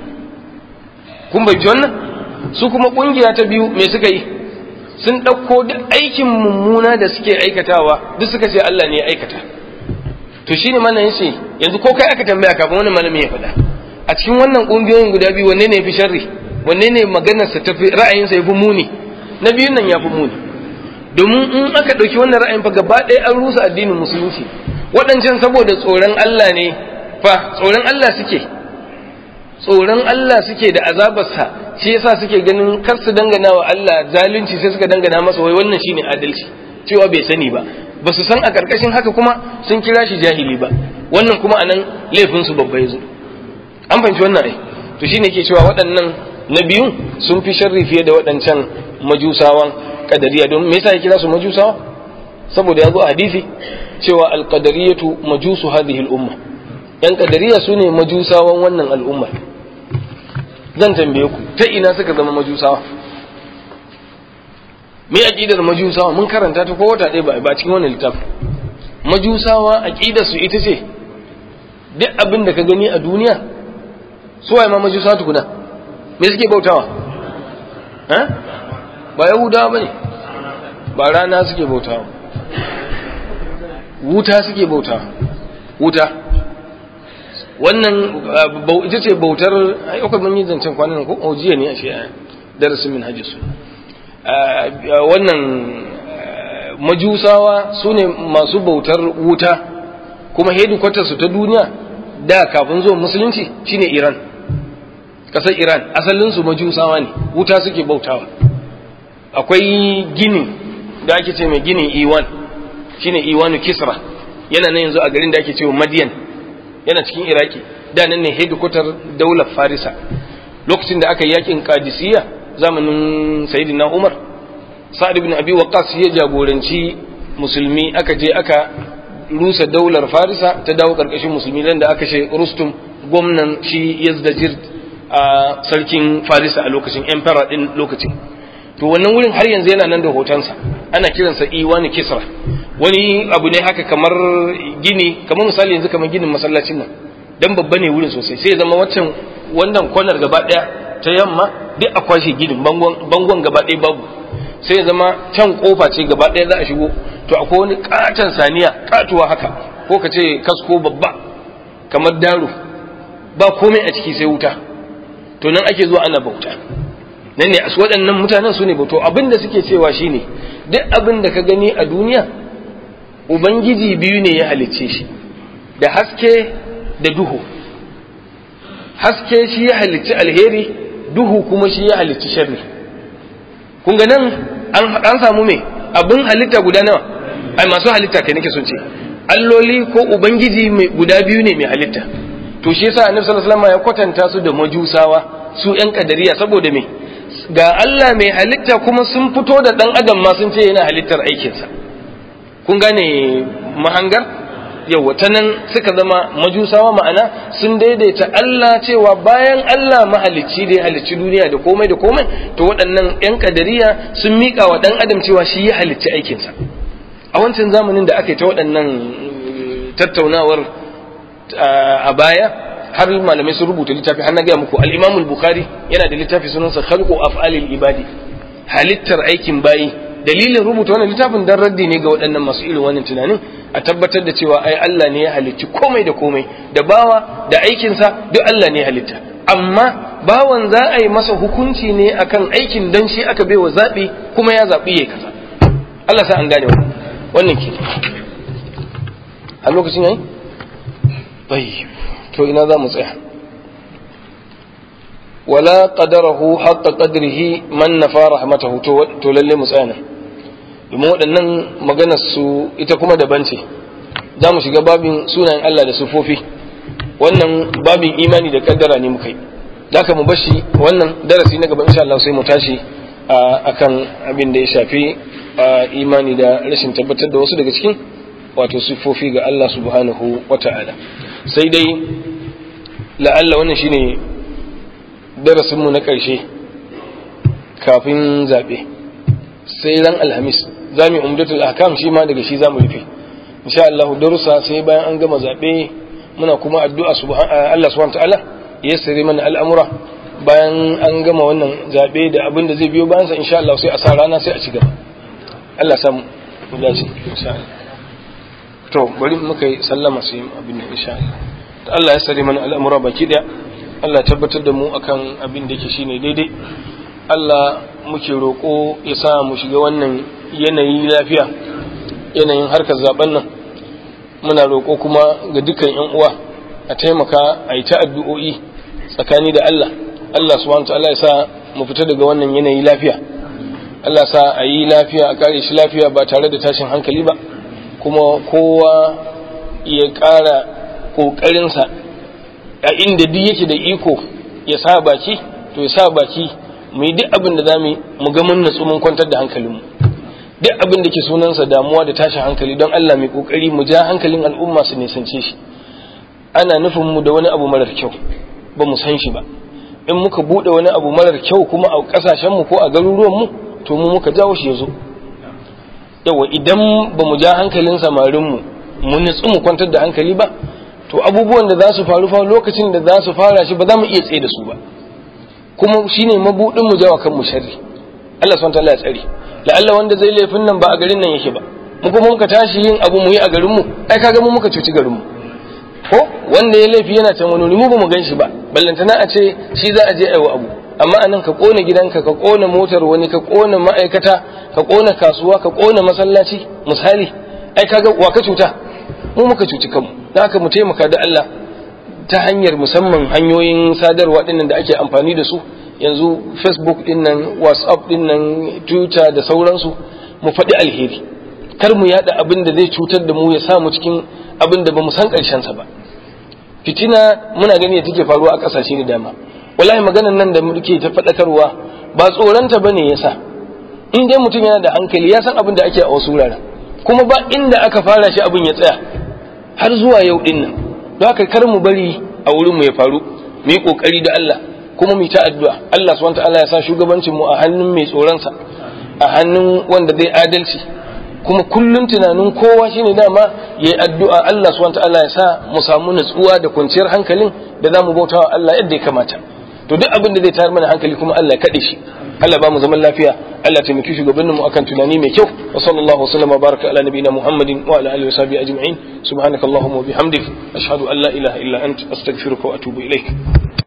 kun bai wannan su kuma ƙungiya ta biyu me suka yi sun ɗauko duk aikin mummuna da suke aikatawa duk suka ce Allah ne ya aikata to shine mana yace yanzu ko kai aka tambaya kafin wani malami ya faɗa a cikin wannan ƙungiyoyin guda biyu wanne ne fi sharri wanne ne maganar sa tafi ra'ayin sa yafi muni na biyun nan yafi muni domin in aka ɗauki wannan ra'ayin fa gaba ɗaya an rusa addinin musulunci waɗancan saboda tsoron Allah ne fa tsoron Allah suke tsoron Allah suke da azabarsa shi yasa suke ganin kar su dangana wa Allah zalunci sai suka dangana masa wai wannan shine adalci cewa bai sani ba ba su san a karkashin haka kuma sun kira shi jahili ba wannan kuma anan laifin su babba yazo an fahimci wannan ai to shine ke cewa waɗannan na biyun sun fi sharri fiye da waɗancan majusawan kadariya don me yasa ya kira su majusawa saboda ya zo a hadisi cewa alqadariyatu majusu hadhihi al-umma yan kadariya sune majusawan wannan al'ummar zan tambaye ku ta ina suka zama majusawa me aqidar majusawa mun karanta ta ko wata ɗaya ba cikin wannan littafin majusawa aqidar su ita ce duk abin da ka gani a duniya su waye ma majusawa tukuna me suke bautawa eh ba yahudawa bane ba rana suke bautawa wuta suke bautawa wuta wannan ita ce bautar ayyukan mun yi zancen kwanan ko jiya ne a shi darasin min hajjisu wannan majusawa su ne masu bautar wuta kuma hedikwatarsu ta duniya da kafin zuwa musulunci shine iran ƙasar iran asalinsu majusawa ne wuta suke bautawa akwai gini da ake ce mai ginin iwan shine iwanu kisra yana nan yanzu a garin da ake cewa madiyan yana cikin iraki da nan ne hedikwatar daular farisa lokacin da aka yi yakin kadisiyya zamanin sayyidina umar sa'ad ibn abi waqqas ya jagoranci musulmi aka je aka rusa daular farisa ta dawo karkashin musulmi nan da aka ce rustum gwamnan shi yazdajir a sarkin farisa a lokacin emperor din lokacin to wannan wurin har yanzu yana nan da hotonsa ana kiransa iwani kisra wani abu ne haka kamar gini kamar misali yanzu kamar ginin masallacin nan dan babba ne wurin sosai sai ya zama waccan wannan kwanar gaba daya ta yamma duk a kwashe ginin bangon bangon gaba daya babu sai ya zama can kofa ce gaba daya za a shigo to akwai wani katon saniya katuwa haka ko ka ce kasko babba kamar daro ba komai a ciki sai wuta to nan ake zuwa ana bauta nan ne waɗannan mutanen su ne bauto abin da suke cewa shine duk abin da ka gani a duniya ubangiji biyu ne ya halicce shi da haske da duhu haske shi ya halicci alheri duhu kuma shi ya halicci sharri kun ga nan an samu me abin halitta guda nawa ai masu halitta kai nake son ce alloli ko ubangiji guda biyu ne mai halitta to shi yasa annabi sallallahu alaihi wasallam ya kwatanta su da majusawa su yan kadariya saboda me ga Allah mai halitta kuma sun fito da dan adam ma sun ce yana halittar aikinsa kun gane mahangar yawa ta nan suka zama majusawa ma'ana sun daidaita Allah cewa bayan Allah mahalicci da ya halicci duniya da komai da komai to waɗannan 'yan kadariya sun miƙa wa ɗan adam cewa shi ya halicci aikinsa a wancan zamanin da aka yi ta waɗannan tattaunawar a baya har malamai sun rubuta littafi har na gaya muku al-Imam al-Bukhari yana da littafi sunansa Khalqu Af'alil Ibadi halittar aikin bayi dalilin rubuta wannan littafin dan raddi ne ga waɗannan masu irin wannan tunanin a tabbatar da cewa ai Allah ne ya halicci komai da komai da bawa da aikinsa duk Allah ne ya halitta amma bawan za a yi masa hukunci ne akan aikin dan shi aka baiwa zaɓi kuma ya zaɓi ya kaza Allah sa an gane wannan wannan ke a lokacin yayi tayyib to ina za mu tsaya wala qadarahu haqqa qadrihi man nafa rahmatahu to to lalle mu tsaya nan domin waɗannan maganar su ita kuma daban ce za mu shiga babin sunayen Allah da sufofi wannan babin imani da kaddara ne muka yi zaka mu bashi wannan darasi na gaba insha Allah sai mu tashi akan abin da ya shafi imani da rashin tabbatar da wasu daga cikin wato sufofi ga Allah subhanahu wata'ala sai dai la'alla wannan shine darasinmu na ƙarshe kafin zaɓe sai ran alhamis za mu umdatul ahkam shi ma daga shi za mu rufe insha Allah darussa sai bayan an gama zaɓe muna kuma addu'a Allah subhanahu ta'ala ya sare mana al'amura bayan an gama wannan zaɓe da abin da zai biyo bayan sa insha Allah sai a sa rana sai a ci gaba Allah samu mu dace insha Allah to bari muka yi sallama sai abin nan insha Allah Allah ya sare mana al'amura baki daya Allah tabbatar da mu akan abin da yake shine daidai Allah muke roƙo ya sa mu shiga wannan yanayi lafiya yanayin harkar zaben nan muna roƙo kuma ga dukkan yan uwa a taimaka a yi ta addu'o'i tsakani da Allah Allah subhanahu ta'ala ya sa mu fita daga wannan yanayi lafiya Allah sa a yi lafiya a kare shi lafiya ba tare da tashin hankali ba kuma kowa ya ƙara ƙoƙarinsa a inda duk yake da iko ya sa baki to ya sa baki mu yi duk abin da za mu mu ga mun natsu mun kwantar da hankalinmu duk abin da ke sunansa damuwa da tashin hankali don Allah mai kokari mu ja hankalin al'umma su nisance shi ana nufin mu da wani abu marar kyau ba mu san shi ba in muka bude wani abu marar kyau kuma a kasashen mu ko a garuruwan mu to mu muka jawo shi yazo yawa idan ba mu ja hankalin samarin mu mu nutsu mu kwantar da hankali ba to abubuwan da za su faru fa lokacin da za su fara shi ba za mu iya tsaye da su ba kuma shine mabudin mu jawa kanmu sharri Allah subhanahu wataala ya tsare la'alla wanda zai laifin nan ba a garin nan yake ba mu kuma muka tashi yin abu mu yi a garin mu ai kaga mu muka cuci garin mu ko wanda ya laifi yana can wani mu ba mu ganshi ba ballantana a ce shi za a je aiwa abu amma anan ka kona gidanka ka kona motar wani ka kona ma'aikata ka kona kasuwa ka kona masallaci misali ai kaga wa ka cuta mu muka cuci kanmu da haka mu taimaka da Allah ta hanyar musamman hanyoyin sadarwa dinnan da ake amfani da su yanzu facebook dinnan whatsapp dinnan twitter da sauransu mu faɗi alheri kar mu yada abin da zai cutar da mu ya sa mu cikin abin da ba mu san sa ba fitina muna gani da take faruwa a ƙasashe da dama wallahi maganan nan da muke ta faɗakarwa ba tsoronta bane yasa in dai mutum yana da hankali ya san abin da ake a wasu wuraren kuma ba inda aka fara shi abin ya tsaya har zuwa yau din nan don haka kar mu bari a wurin mu ya faru mu yi kokari da Allah kuma mu yi ta addu'a Allah subhanahu wataala ya sa shugabancin mu a hannun mai tsoron sa a hannun wanda zai adalci kuma kullum tunanin kowa shine dama yayi addu'a Allah subhanahu wataala ya sa mu samu nutsuwa da kwanciyar hankalin da zamu bauta wa Allah yadda ya kamata to duk abin da zai tayar mana hankali kuma Allah ya kade shi Allah ba mu zaman lafiya Allah taimaki shugabanninmu akan tunani mai kyau wa sallallahu wa sallama baraka ala nabiyina Muhammadin wa ala alihi wa sahbihi ajma'in subhanakallahumma wa bihamdik ashhadu an la ilaha illa ant astaghfiruka wa atubu ilaik